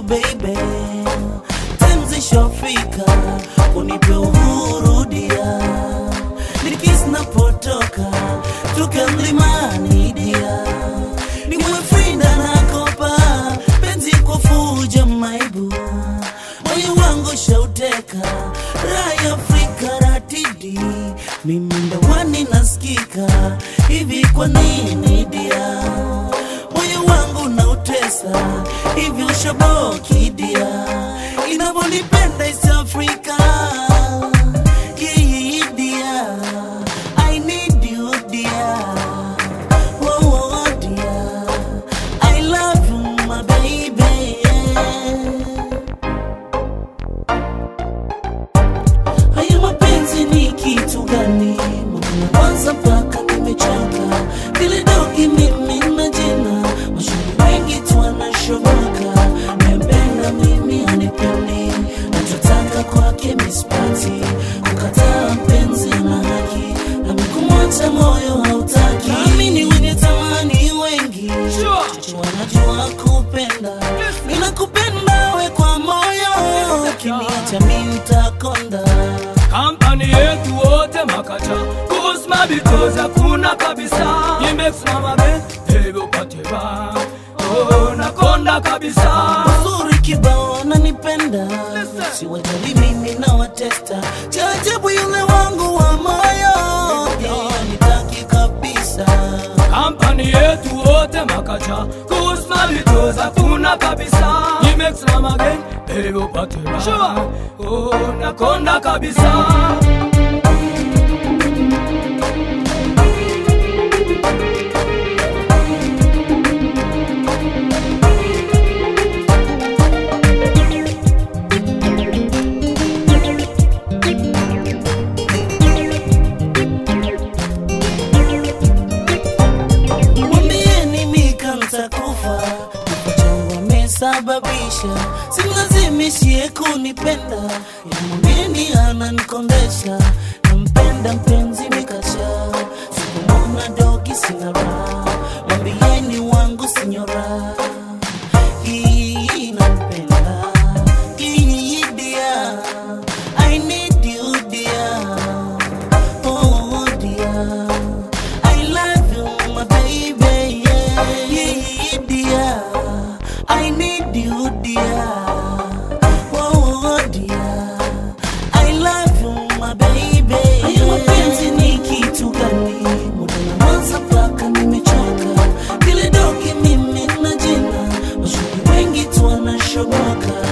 baby, time zishafika, unipe uhuru dia, nikisi napotoka tuke mlimani dia, niwe frinda nakopa penzi kwa fuja maibu, moyo wangu shauteka raya Afrika ratidi, mimi ndawani nasikika hivi, kwa nini dia moyo wangu nautesa hivi, ushaboki dia, inavyonipenda East Africa Yeah, yeah, yeah, dear. I need you, dear. Oh, oh, dear. I love you, my baby. Haya mapenzi ni kitu gani? Mbona kwanza mpaka nimechoka, vile dogi mimi na jina, mashuhuri wengi tu wanashoboka, nempenda mimi anipendi, nachotaka kwake mispati, kukataa mpenzi na haki, na kumwacha moyo hautaki, nami ni wenye tamani wengi, chache wanajua kupenda, ninakupenda we kwa moyo, ukiniacha mimi nitakonda kampani yetu wote makacha kusma bitoza kuna kabisa imesimama be hebo pateba oh, nakonda kabisa uzuri kibao nanipenda siwajali mimi na watesta chajabu yule wangu wa moyo yeah, nitaki kabisa kampani yetu wote makacha kusma bitoza kuna kabisa imesimama be hebo pateba oh, nakonda kabisa mwambieni mika ntakufa kifo changu amesababisha simlazimishie kunipenda yamwambieni ananikondesha nampenda mpenzi mikasha sikumona dogi sina raha mwambieni wangu sinyora hii nampenda hii dia I need you dear Oh dear, I love you, my baby. Yeah, yeah, dear, I need you, dear. Oh dear, I love you, my baby. Haya mapenzi ni kitu gani? Muda na mwanza mpaka nimechoka, vile dogi mimi na jina, mashuhuri wengi tu wanashoboka